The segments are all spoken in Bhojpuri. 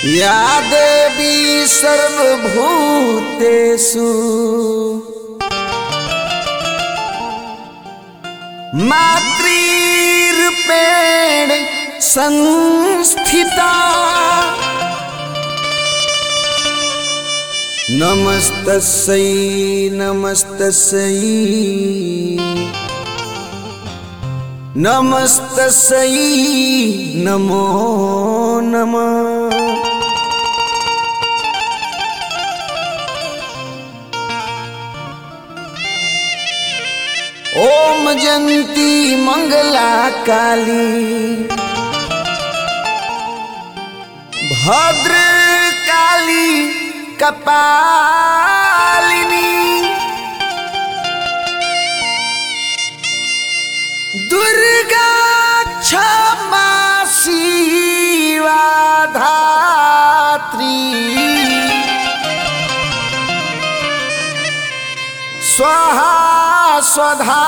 या देवी सर्वभूतेषु मातृरूपेण संस्थिता नमस्तस्यै नमस्तस्यै नमस्तस्यै नमो नमः ओम जंती मंगला काली भद्र काली कपालिनी दुर्गा क्षमा शिवा धात्री स्वाहा स्वधा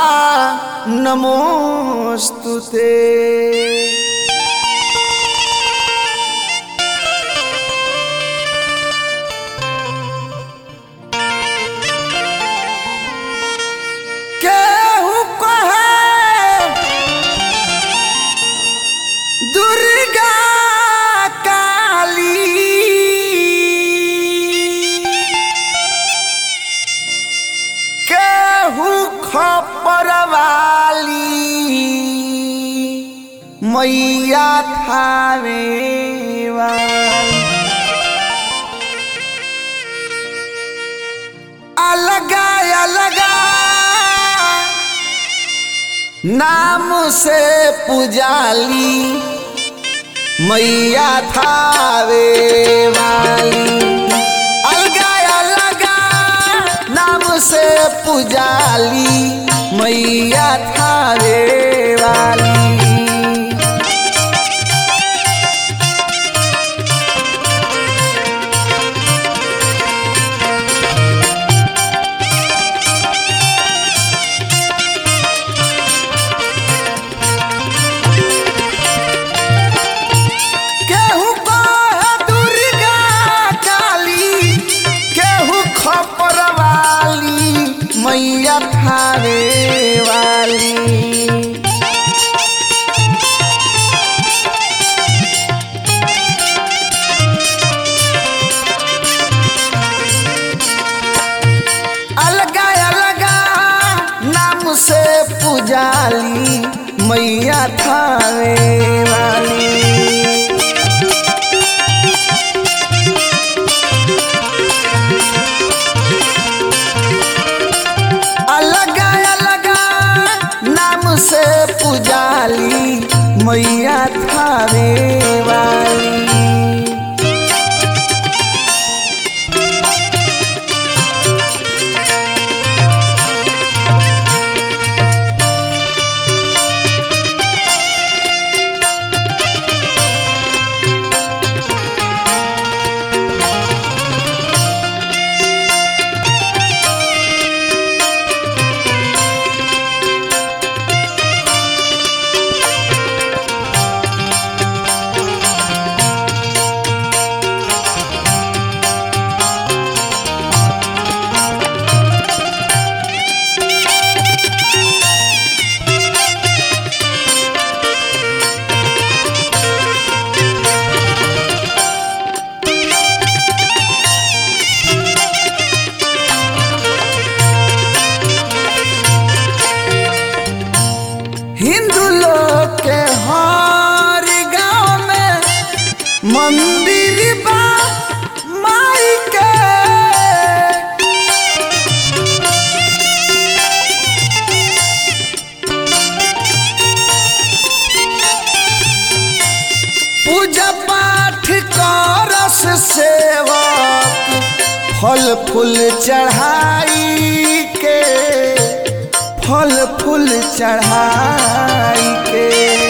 नमोऽस्तु ते केहू कहे दुर्गा काली केहू खपरवाली मैया थावे वाली अलगा अलगा नाम से पुजाली मैया थावे वाली अलगा अलगा नाम से पुजाली मैया थावे वाली केहू कहे दुर्गा काली केहू खपरवाली मैया थावे वाली अलगा अलगा नाम से पुजाली मैया थावे वाली अलगा अलगा नाम से पुजाली मैया थावे वाली हिंदू लोग के हर गांव में मंदिर बा माई के पूजा पाठ करस सेवक फल फूल चढ़ाई के फल फूल चढ़ाई के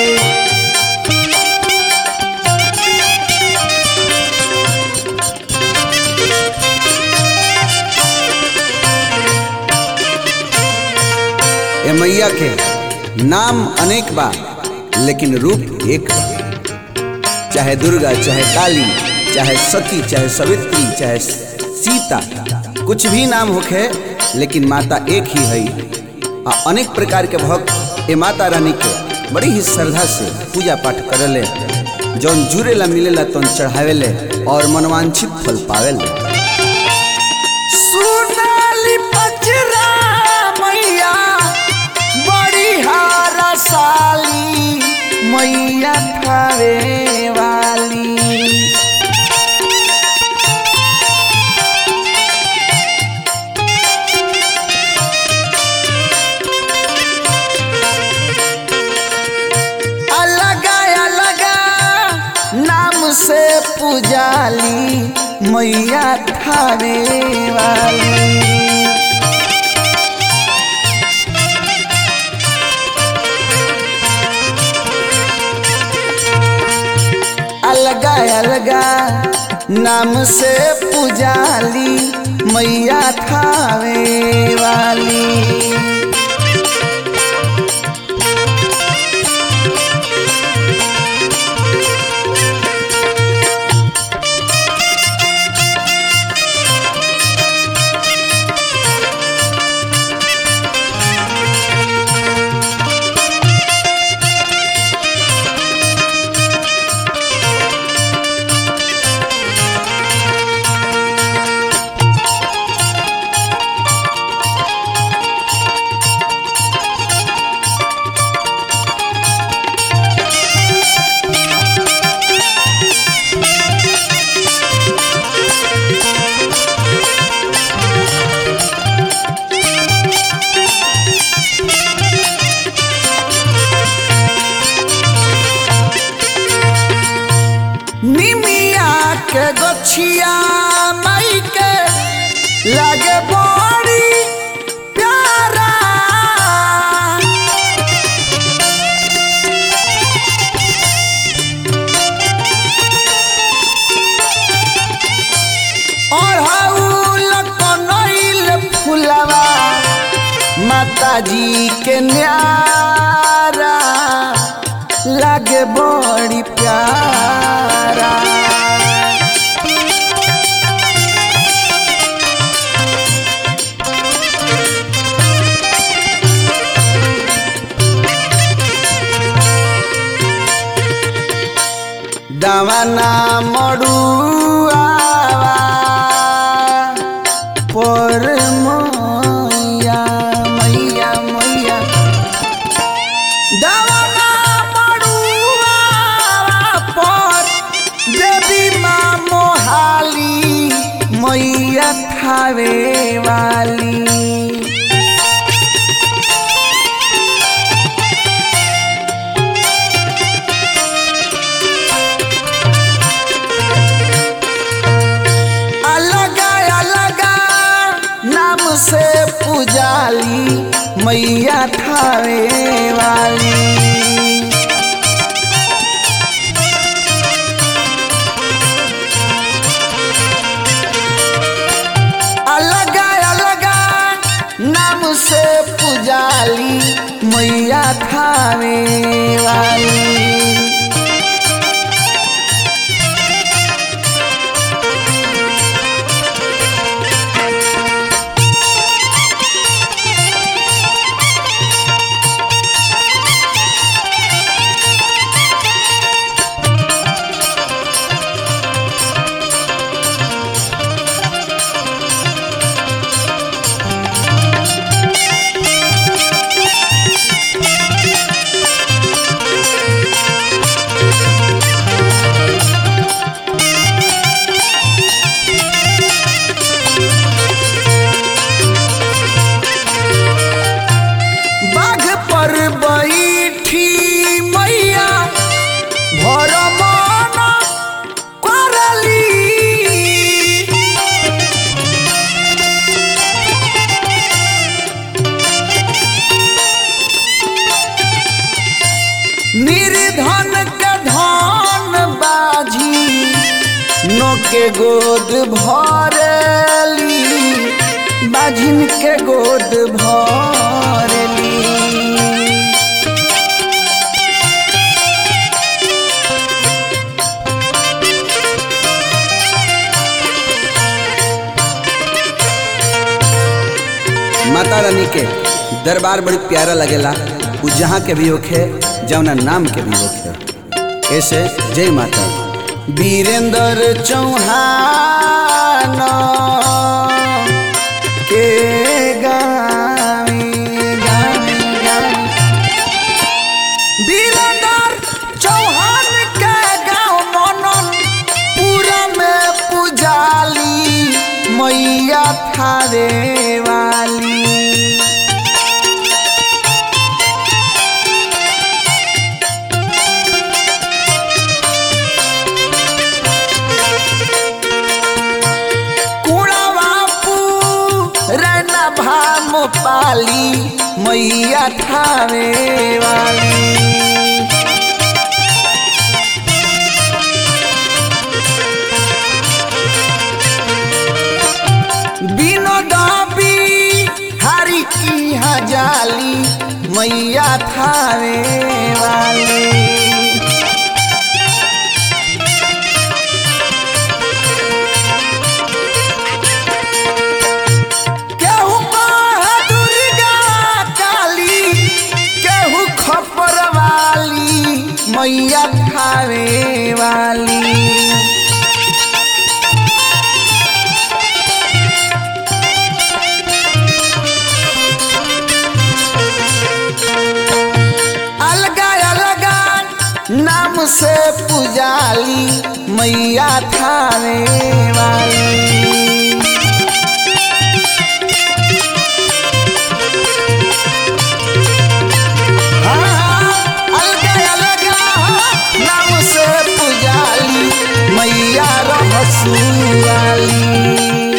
ए मैया के नाम अनेक बा लेकिन रूप एक बा चाहे दुर्गा चाहे काली चाहे सती चाहे सवित्री चाहे सीता कुछ भी नाम होखे लेकिन माता एक ही है आ अनेक प्रकार के भक्त ए माता रानी के बड़ी ही श्रद्धा से पूजा पाठ करले जौन जुड़ेला मिलेला तौन चढ़ावेले और मनवांछित फल पावेले सुनाली पचरा मैया बड़ी हारा साली मैया थारे वाली अलगा अलगा नाम से पुजाली मैया थारे वाली अलगा अलगा नाम से पुजाली मैया थावे वाली निमिया के गछिया माई के लागे बड़ी प्यारा अढ़ौल कनैल फुलवा माता जी के न्यारा लागे बड़ी प्यारा दावाना मड़ुआ पर मैया मैया मैया दवाना मड़ुआ पर देवी माँ मोहाली मैया थावे वाली अलगा अलगा नाम से पुजाली मैया थावे वाली अलगा अलगा नाम से पुजाली मैया थावे वाली बाघ पर बैठी मैया भर मन करली निर्धन के धन बाजी नो के गोद भरली बाझिन के गोद भरली माता रानी के दरबार बड़ी प्यारा लगेला उ जहाँ के भी होखे जौना नाम के भी होखे ऐसे जय माता वीरेंद्र चौहान के गावी गावी गावी वीरेंद्र चौहान के गाँव मनन पूरा में पुजाली मैया थारे वाली कुड़ा बापू रैना भाम पाली मैया थावे वाली बिनोदाबी हरी की हजाली मैया थावे वाली केहू माँ दुर्गा काली केहू खपर वाली मैया खावे वाली अलगा अलगा नाम से पुजाली मैया थावे वाली अलगा अलगा नाम से पुजाली मैया रहसू वाली